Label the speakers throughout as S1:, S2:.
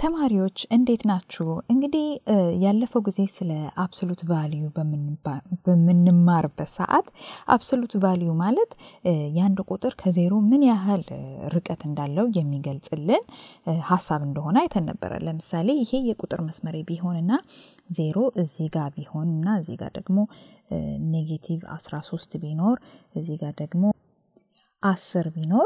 S1: ተማሪዎች እንዴት ናችሁ? እንግዲህ ያለፈው ጊዜ ስለ አብሶሉት ቫሊዩ በምንማርበት ሰዓት አብሶሉት ቫሊዩ ማለት የአንድ ቁጥር ከዜሮ ምን ያህል ርቀት እንዳለው የሚገልጽልን ሀሳብ እንደሆነ አይተን ነበረ። ለምሳሌ ይሄ የቁጥር መስመሬ ቢሆንና ዜሮ እዚህ ጋር ቢሆን እና እዚህ ጋር ደግሞ ኔጌቲቭ 13 ቢኖር እዚህ ጋር ደግሞ አስር ቢኖር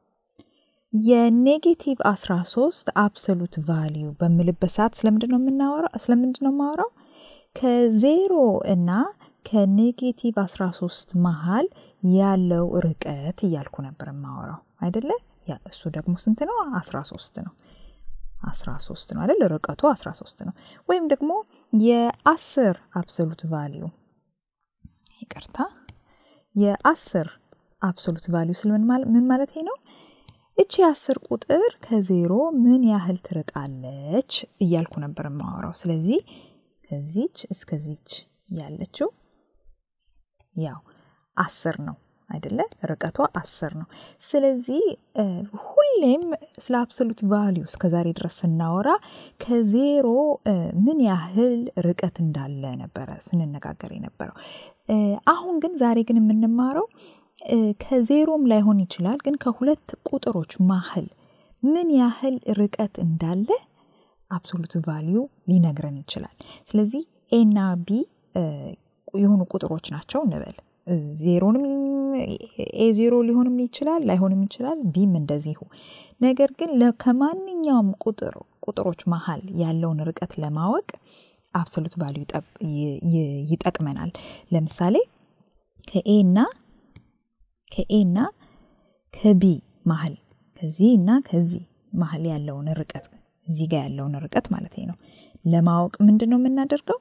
S1: የኔጌቲቭ 13 አብሶሉት ቫሊዩ በምልበት ሰዓት ስለምንድን ነው የምናወራው? ስለምንድን ነው የማወራው? ከዜሮ እና ከኔጌቲቭ 13 መሀል ያለው ርቀት እያልኩ ነበር የማወራው አይደለ? ያ እሱ ደግሞ ስንት ነው? 13 ነው። 13 ነው አይደል? ርቀቱ 13 ነው። ወይም ደግሞ የአስር አብሶሉት ቫሊዩ ይቅርታ፣ የአስር አብሶሉት ቫሊዩ ስል ምን ማለት ነው? እቺ አስር ቁጥር ከዜሮ ምን ያህል ትርቃለች እያልኩ ነበር የማወራው። ስለዚህ ከዚች እስከዚች ያለችው ያው አስር ነው አይደለ? ርቀቷ አስር ነው። ስለዚህ ሁሌም ስለ አብሶሉት ቫሊዩ እስከዛሬ ድረስ ስናወራ ከዜሮ ምን ያህል ርቀት እንዳለ ነበረ ስንነጋገር የነበረው። አሁን ግን ዛሬ ግን የምንማረው ከዜሮም ላይሆን ይችላል፣ ግን ከሁለት ቁጥሮች መሀል ምን ያህል ርቀት እንዳለ አብሶሉት ቫሊዩ ሊነግረን ይችላል። ስለዚህ ኤና ቢ የሆኑ ቁጥሮች ናቸው እንበል። ዜሮንም ኤ ዜሮ ሊሆንም ይችላል ላይሆንም ይችላል፣ ቢም እንደዚሁ። ነገር ግን ከማንኛውም ቁጥር ቁጥሮች መሀል ያለውን ርቀት ለማወቅ አብሶሉት ቫሊዩ ይጠቅመናል። ለምሳሌ ከኤ እና ከኤ እና ከቢ መሀል ከዚህ እና ከዚህ መሀል ያለውን ርቀት እዚህ ጋር ያለውን ርቀት ማለት ነው ለማወቅ ምንድን ነው የምናደርገው?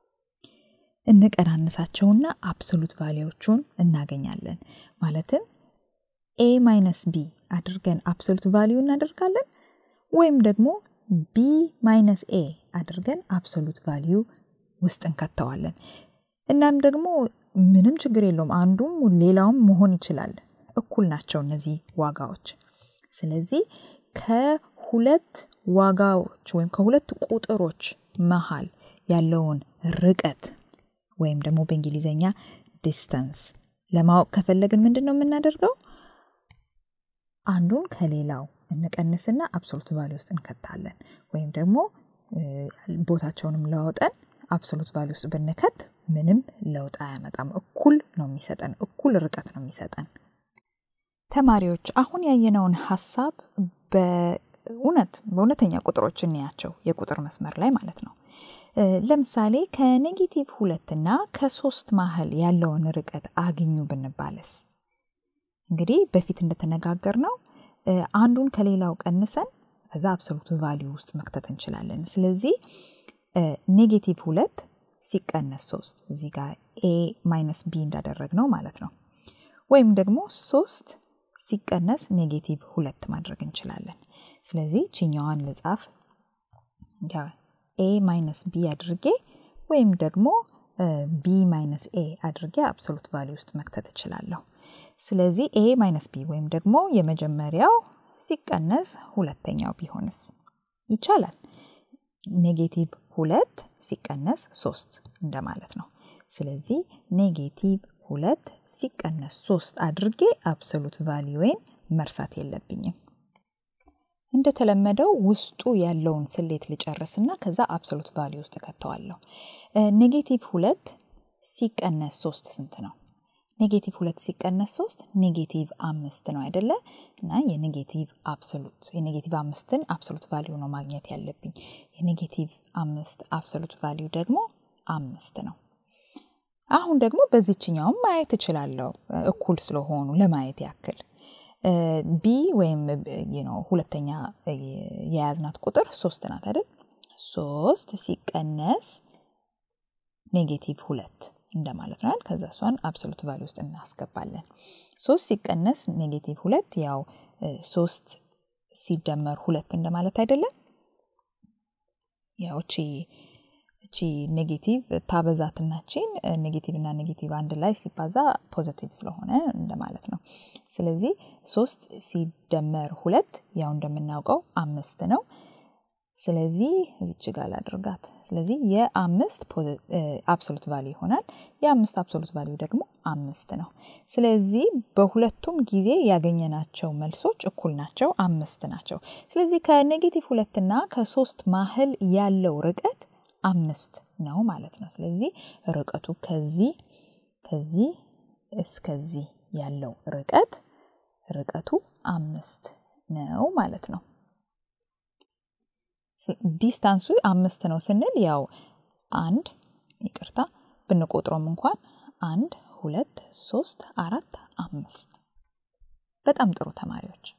S1: እንቀናንሳቸውና አብሶሉት ቫሊዎቹን እናገኛለን። ማለትም ኤ ማይነስ ቢ አድርገን አብሶሉት ቫሊዩ እናደርጋለን፣ ወይም ደግሞ ቢ ማይነስ ኤ አድርገን አብሶሉት ቫሊዩ ውስጥ እንከተዋለን። እናም ደግሞ ምንም ችግር የለውም። አንዱም ሌላውም መሆን ይችላል። እኩል ናቸው እነዚህ ዋጋዎች። ስለዚህ ከሁለት ዋጋዎች ወይም ከሁለት ቁጥሮች መሀል ያለውን ርቀት ወይም ደግሞ በእንግሊዝኛ ዲስተንስ ለማወቅ ከፈለግን ምንድን ነው የምናደርገው? አንዱን ከሌላው እንቀንስና አብሶሉት ቫሊ ውስጥ እንከታለን። ወይም ደግሞ ቦታቸውንም ለወጠን አብሶሉት ቫሊ ውስጥ ብንከት ምንም ለውጥ አያመጣም። እኩል ነው የሚሰጠን፣ እኩል ርቀት ነው የሚሰጠን። ተማሪዎች አሁን ያየነውን ሀሳብ በእውነት በእውነተኛ ቁጥሮች እንያቸው፣ የቁጥር መስመር ላይ ማለት ነው። ለምሳሌ ከኔጌቲቭ ሁለት እና ከሶስት መሀል ያለውን ርቀት አግኙ ብንባለስ? እንግዲህ በፊት እንደተነጋገር ነው አንዱን ከሌላው ቀንሰን ከዛ አብሶሉት ቫሊዩ ውስጥ መክተት እንችላለን። ስለዚህ ኔጌቲቭ ሁለት ሲቀነስ ሶስት እዚህ ጋር ኤ ማይነስ ቢ እንዳደረግ ነው ማለት ነው። ወይም ደግሞ ሶስት ሲቀነስ ኔጌቲቭ ሁለት ማድረግ እንችላለን። ስለዚህ ችኛዋን ልጻፍ ኤ ማይነስ ቢ አድርጌ ወይም ደግሞ ቢ ማይነስ ኤ አድርጌ አብሶሉት ቫሊ ውስጥ መክተት እችላለሁ። ስለዚህ ኤ ማይነስ ቢ ወይም ደግሞ የመጀመሪያው ሲቀነስ ሁለተኛው ቢሆንስ ይቻላል። ኔጌቲቭ ሁለት ሲቀነስ ሶስት እንደማለት ነው። ስለዚህ ኔጌቲቭ ሁለት ሲቀነስ ሶስት አድርጌ አብሶሉት ቫሊዩዌን መርሳት የለብኝም። እንደተለመደው ውስጡ ያለውን ስሌት ልጨርስና ከዛ አብሶሉት ቫሊዩ ውስጥ እከተዋለሁ። ኔጌቲቭ ሁለት ሲቀነስ ሶስት ስንት ነው? ኔጌቲቭ ሁለት ሲቀነስ ሶስት ኔጌቲቭ አምስት ነው አይደለ? እና የኔጌቲቭ አብሶሉት የኔጌቲቭ አምስትን አብሶሉት ቫሊዩ ነው ማግኘት ያለብኝ። የኔጌቲቭ አምስት አብሶሉት ቫሊዩ ደግሞ አምስት ነው። አሁን ደግሞ በዚችኛውም ማየት እችላለሁ እኩል ስለሆኑ ለማየት ያክል ቢ ወይም ሁለተኛ የያዝናት ቁጥር ሶስት ናት አይደል? ሶስት ሲቀነስ ኔጌቲቭ ሁለት እንደማለት ነው። ከዛ እሷን አብሶሉት ቫሊ ውስጥ እናስገባለን። ሶስት ሲቀነስ ኔጌቲቭ ሁለት ያው ሶስት ሲደመር ሁለት እንደማለት አይደለም። ያው እቺ እቺ ኔጌቲቭ ታበዛትናችን ኔጌቲቭ እና ኔጌቲቭ አንድ ላይ ሲባዛ ፖዘቲቭ ስለሆነ እንደማለት ነው። ስለዚህ ሶስት ሲደመር ሁለት ያው እንደምናውቀው አምስት ነው። ስለዚህ እዚች ጋር ላድርጋት። ስለዚህ የአምስት አብሶሉት ቫሊዩ ይሆናል። የአምስት አብሶሉት ቫሊዩ ደግሞ አምስት ነው። ስለዚህ በሁለቱም ጊዜ ያገኘናቸው መልሶች እኩል ናቸው፣ አምስት ናቸው። ስለዚህ ከኔጌቲቭ ሁለትና ከሶስት ማህል ያለው ርቀት አምስት ነው ማለት ነው። ስለዚህ ርቀቱ ከዚህ ከዚህ እስከዚህ ያለው ርቀት ርቀቱ አምስት ነው ማለት ነው። ዲስታንሱ አምስት ነው ስንል ያው አንድ ይቅርታ ብንቆጥሮም እንኳን አንድ ሁለት ሶስት አራት አምስት። በጣም ጥሩ ተማሪዎች